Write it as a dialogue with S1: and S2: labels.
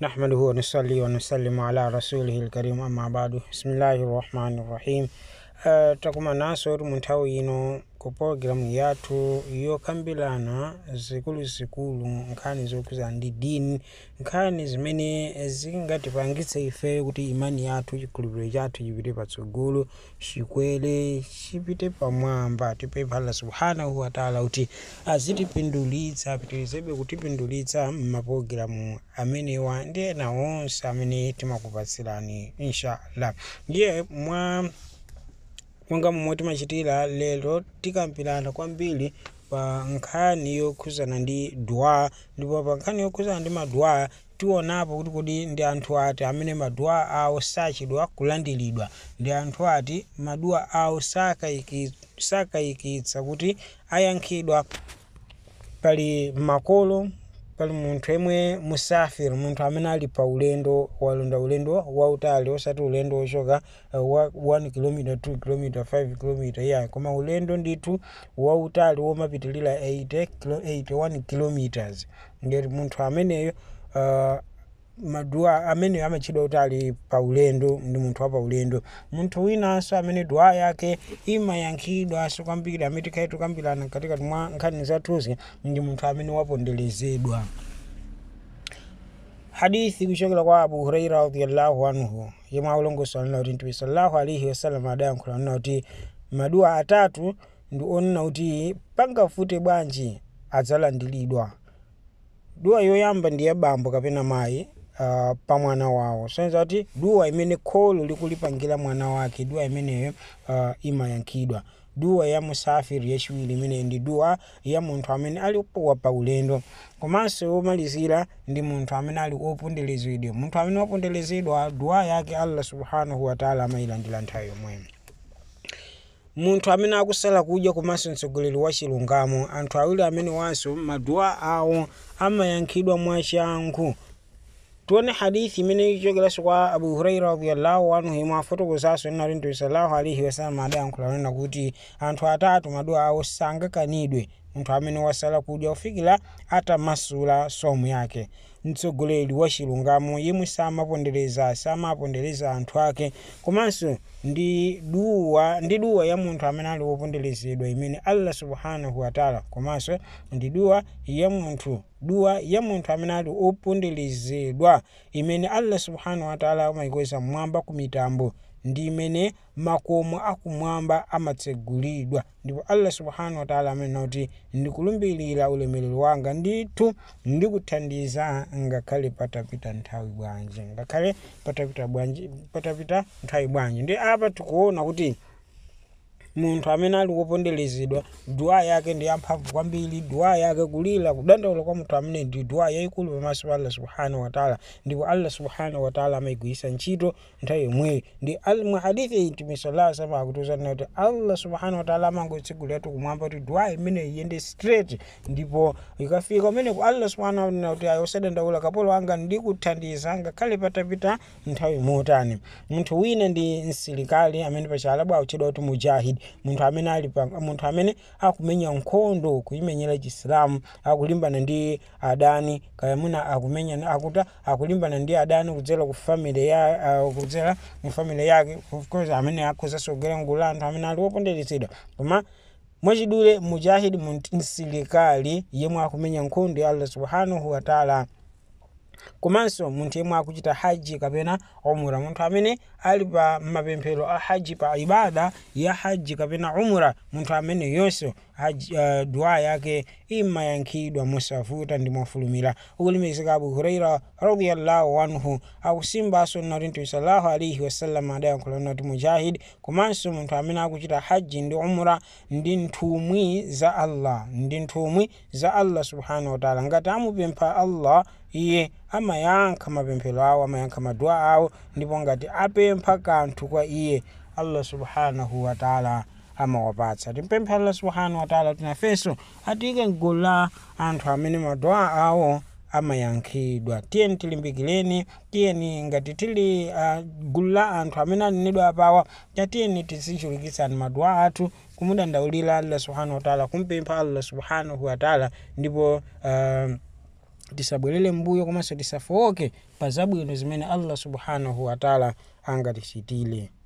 S1: نحمده ونصلي ونسلم على رسوله الكريم أما بعد بسم الله الرحمن الرحيم Uh, takuma naso mu nthawi ino ku pologalamu yathu yokambirana zikuluzikulu nkhani zokhuza ndi dini nkhani zimene zingatipangitse ife kuti imani yathu chikhulupiriro chathu chipite patsogolo chikwere chipite pamwamba tipempha allah subhanahu wataala kuti azitipindulitsa apitirizebe kutipindulitsa m'mapologalamu amenewa ndi ena onse amene timakupatsirani inshallah ndiye mwa monga momwe timachitira lero tikambirana kwambiri pa nkhani yokhuzana ndi dua ndipo pa nkhani yokhuzana ndi madua tionapo kuti kodi ndi anthu ati amene madua awo sachedwa kulandiridwa ndi anthu ati madua awo sakayiki- sakayikitsa kuti ayankhidwa pali makolo pali munthu yemwe musafiri munthu amene ali pa ulendo walonda ulendo wautali osati ulendo wochoka uh, wa 1 km 2 km 5 km yeah koma ulendo ndithu wautali womapitilira 80 kilo- 81 kilometers ngati munthu ameneyo uh, madua amene amatchedwa kuti ali pa ulendo ndi munthu wa pa ulendo munthu winanso amene dua yake imayankhidwanso kwambiri amene tikhale tukambirana katikati mwa nkhani zathuzi ndi munthu amene waponderezedwa hadithi kuchokera kwa abu huraira radiallahu anhu yemwe akulongosola nina kuti mtume sallallahu alaihi wasallam adayankhula nina kuti madua atatu ndi onena kuti pangafute bwanji adzalandiridwa dua yoyamba ndi ya bambo kapena mayi uh, pa mwana wawo soneza kuti dua imene kholo likulipangira mwana wake dua imeneyo uh, imayankhidwa dua ya musafiri yachiwiri imene ndi dua ya munthu amene ali wa pa ulendo komanso womalizira ndi munthu amene ali oponderezedwa munthu amene waponderezedwa dua yake allah subhanahu wataala amayilandira nthawi yomweyo munthu amene akusala kudya komanso mtsogoleri wa chilungamo anthu awiri amene wanso madua awo amayankhidwa mwachangu tione hadithi imene ichokeranso kwa abu huraira radiallahu anhu imwe afotokozaso inati mtume sallallahu alaihi wasallam adayankhula nena kuti anthu atatu madua awo sangakanidwe munthu amene wasala kudya kufikira atamasula somu yake mtsogoleri wa chilungamo yemwe samapondereza samapondereza anthu ake komanso ndi duwa ndi duwa ya munthu amene ali woponderezedwa imene allah subhanahu wataala komanso ndi duwa ya munthu duwa ya munthu amene ali oponderezedwa imene allah subhanahu wataala amayikweza mmwamba ku mitambo ndi imene makomo akumwamba amatsegulidwa ndipo allah subhanahu wataala amenena kuti ndikulumbirira ulemerero wanga ndithu ndikuthandiza ngakhale patapita nthawi bwanji ngakhale patapita bwanji patapita nthawi bwanji ndi apa tikuona kuti munthu amene ali woponderezedwa dua yake ndi yamphamvu kwambiri dua yake kulira kudandaula kwa munthu amene ndi dua yayikulu pamaso pa allah subhanahu wataala ndipo allah subhanahu wataala amayigwiritsa ntchito nthawi yomweyo ndi al- mu hadithi iyi mtume sallallahu alaihi wasallam akutiuzanena kuti allah subhanahu wataala amangotseguliratu kumwamba kuti dua imene iyende straight ndipo ikafika umeneko allah subhanahu wataala kuti ayo osadandaula kapolo wanga ndikuthandiza ngakhale patapita nthawi motani munthu wina ndi msilikali amene pachialabu akutchedwa kuti mujahid munthu amene ali pa munthu amene akumenya nkhondo kuyimenyera chisilamu akulimbana ndi adani kaya mwina akumenya akuta akulimbana ndi adani kudzera ku family ya uh, kudzera mu family yake of course amene akhozasogera ngulu la anthu amene ali woponderezedwa koma mwachidule mujahid msilikali yemwe akumenya nkhondo ya allah subhanahu wataala komanso munthu yemwe akuchita haji kapena umura munthu amene ali pa mapemphero a haji pa ibada ya haji kapena umura munthu amene yonso haji, uh, dua yake imayankhidwa mosavuta ndi mofulumira ukulimizika abu huraira radiallahu anhu akusimbanso nati mtume sallallahu alaihi wasallam adayankhula nati mujahid komanso munthu amene akuchita haji ndi umra ndi nthumwi za allah ndi nthumwi za allah subhanahu wataala ngati amupempha allah iye amayankha mapemphero awo amayankha madua awo ndipo ngati apempha kanthu kwa iye allah subhanahu wataala amawapatsa timpemphe allah subhanahu wataala tinafenso atiyike mgulu la anthu amene madua awo amayankhidwa tiyeni tilimbikireni tiyeni ngati tili uh, gulu la anthu amene anenedwa apawa tiyeni tizichulukitsani madua athu kumudandaulira allah subhanahu wataala kumpempha allah subhanahu wataala ndipo uh, tisabwerere mbuyo komanso tisafowoke pa zabwino zimene allah subhanahu wataala angatichitire